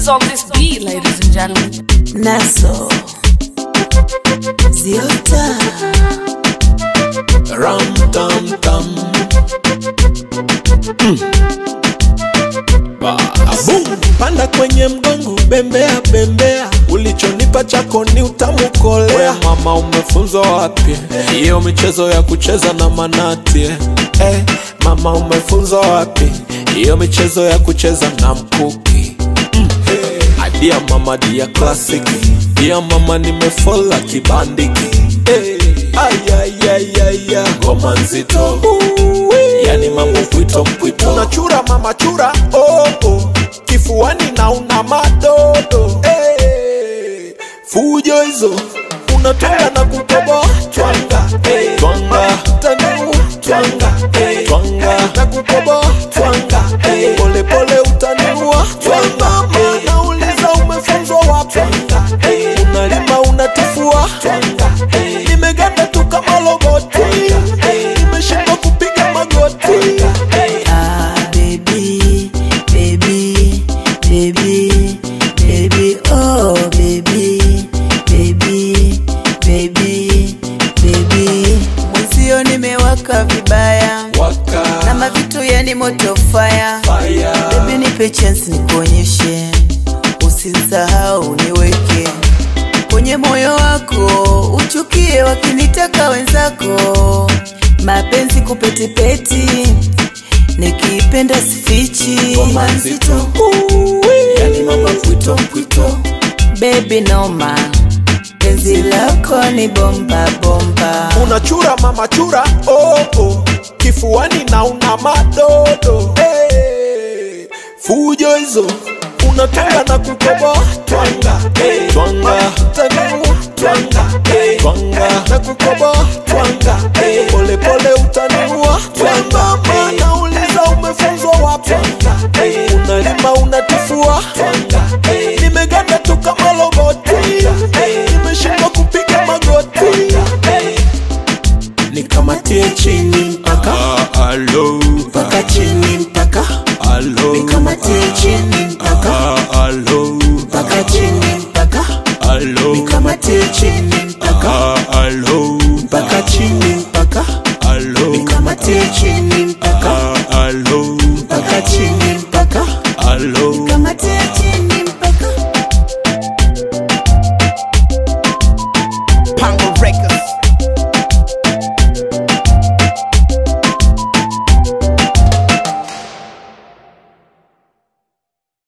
on this beat, ladies and gentlemen. Naso Ziota Ram tam tam. Boom. Panda kwenye mgongo, bembea bembea, ulichonipa chako ni utamu kolea. We mama, umefunzwa wapi hiyo michezo ya kucheza na manati eh? Eh, mama, umefunzwa wapi hiyo michezo ya kucheza na mkuki hey. Dia mama, dia klasiki, dia mama, nimefola kibandiki hey. Ayayayaya, ngoma nzito yani mambo mpwito mpwito, unachura mama chura oh, oh. kifuani na una madodo hey. fujo hizo unatwanga na kukoboa twanga hey. twanga tanu twanga hey. twanga na kukoboa twanga hey. pole pole utaniua twanga hey. nauliza umefunzwa wapi hey. unalima unatifua twanga hey. nimeganda tu kama loboti hey. nimeshindwa kupiga magoti hey. Ah baby baby baby baby oh baby baby baby baby Mwenzio nimewaka vibaya waka na mavitu yani moto fire fire Baby nipe chance nikuonyeshe, usisahau niweke kwenye moyo wako, uchukie wakinitaka wenzako, mapenzi kupetipeti, nikipenda sifichi, ngoma nzito yani mambo mpwito mpwito baby noma, penzi lako ni bomba bomba, unachura mama chura oh, oh. kifuani na una madodo hey. fujo hizo unatanga na kukoboa twanga hey. twanga tanu twanga hey. twanga na kukoboa twanga hey. pole pole utaniua twanga mana uliza umefunzwa wapi hey. unalima unatifua twanga hey. nimeganda tu kama loboti hey. nimeshindwa kupiga magoti hey nikamatie chini mpaka Alo, mpaka chini mpaka alo, nikamatie chini mpaka alo, mpaka chini mpaka alo, nikamatie chini